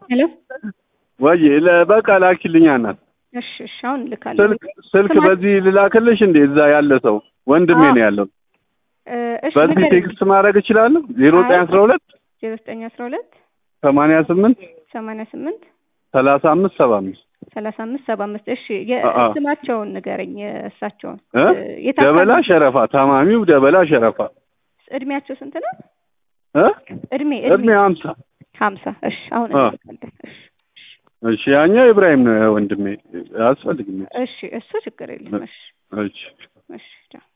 ሄሎ ወይ በቃ ላኪልኛ እናት እሺ እሺ አሁን እልካለሁ ስልክ ስልክ ስማ- በዚህ ልላክልሽ እንዴ? እዛ ያለ ሰው ወንድሜ አዎ። ነው ያለው። እ፣ እሺ በዚህ ንገረኝ። ቴክስት ማድረግ እችላለሁ? ዜሮ ዘጠኝ አስራ ሁለት ዜሮ ዘጠኝ አስራ ሁለት ሰማንያ ስምንት ሰማንያ ስምንት ሰላሳ አምስት ሰባ አምስት ሰላሳ አምስት ሰባ አምስት እሺ አ- አ። የስማቸውን ንገረኝ የእሳቸውን እ? እ፣ የት ደበላ አካባቢ? ሸረፋ ታማሚው ደበላ ሸረፋ እድሜያቸው ስንት ነው እ? እድሜ እድሜ እድሜ ሀምሳ ሀምሳ እሺ አሁን አ። እንልካለን እሺ እሺ ያኛው ኢብራሂም ነው ወንድሜ አያስፈልግም እሺ እሱ ችግር የለም እሺ እሺ እሺ ቻው